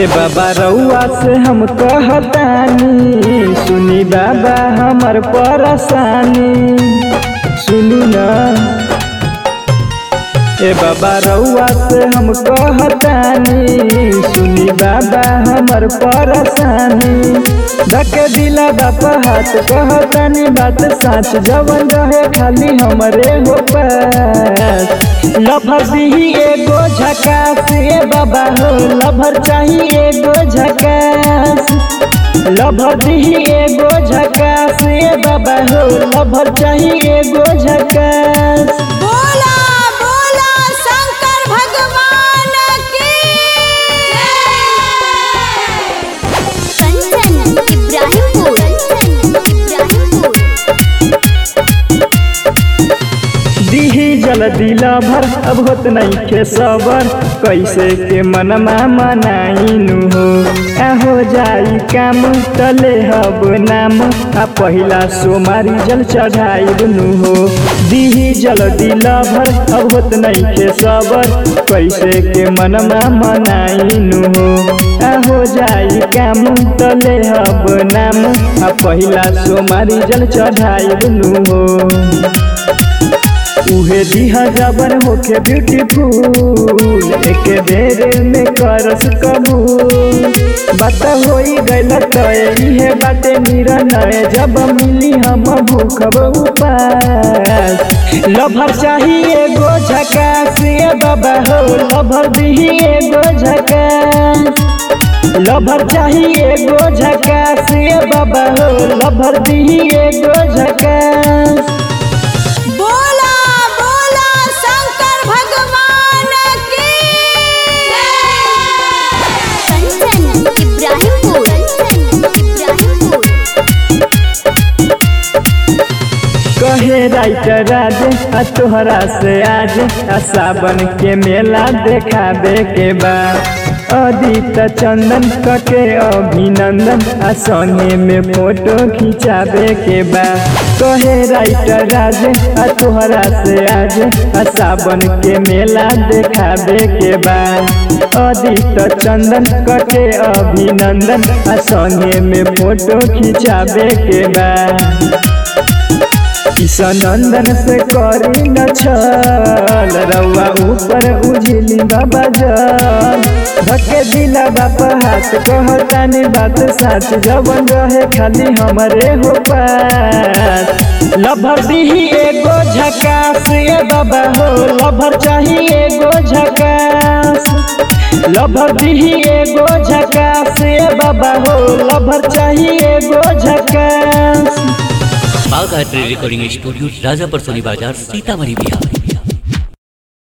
बाबा रउआ से हम कहतानी सुनी बाबा हमर परेशानी सुनी ना ए बाबा रउआ से हम कहतानी सुनी बाबा हमर परेशानी धके दिला बापा हाथ कहतानी बात साच जवन रहे खाली हमरे हो पास लभर दिही एगो झकास ए बाबा हो लभर चाही एगो झकास लभर दिही एगो झकास ए बाबा हो लभर चाही एगो झकास बोला बोला शंकर भगवान की कंचन इब्राहिमपुर इब्राहिमपुर दिही जल दिला भर अब होत नहीं के सबर कैसे के मनमा मनाइनु हो आ हो जाई काम तले हब नाम आ पहिला सोमारी जल चढ़ाइनु हो दिही जल दिला भर अब होत नहीं के सबर कैसे के मनमा मनाइनु हो आ हो जाई काम तले हब नाम आ पहिला सोमारी जल चढ़ाइनु हो उहे दिहा जबर होके ब्यूटीफुल एक बेर में करस कबूल बात होई गइल तय इहे बाटे निर्णय जब मिली हम भूखब उपास लभर चाही एगो झकास ए बाबा हो लभर दिही एगो झकास लभर चाही एगो झकास ए बाबा हो लभर दिही एगो झकास बोला बोला शंकर भगवान की कंचन इब्राहिमपुर इब्राहिमपुर कहे राइटर राज आ तोहरा से आज आ सावन के मेला देखाबे के बा अदित चंदन कके अभिनंदन आ संगे में फोटो खिंचाबे के बा कहे राइटर राज आ तोहरा से आज आ सावन के मेला देखाबे के बा अदित चंदन कके अभिनंदन आ संगे में फोटो खिंचाबे के बा ईशानंदन से करी न छल रउआ ऊपर उझिली बाबा जल धके दिला बापा हाथ कहतानी बात साच जवन रहे खाली हमरे हो पास लभर दिही एगो झकास ए बाबा हो लभर चाही एगो झकास लभर दिही एगो झकास ए बाबा हो लभर चाही एगो झकास बाघ art recording studio Rajapar Soni Bazar Sitamarhi Bihar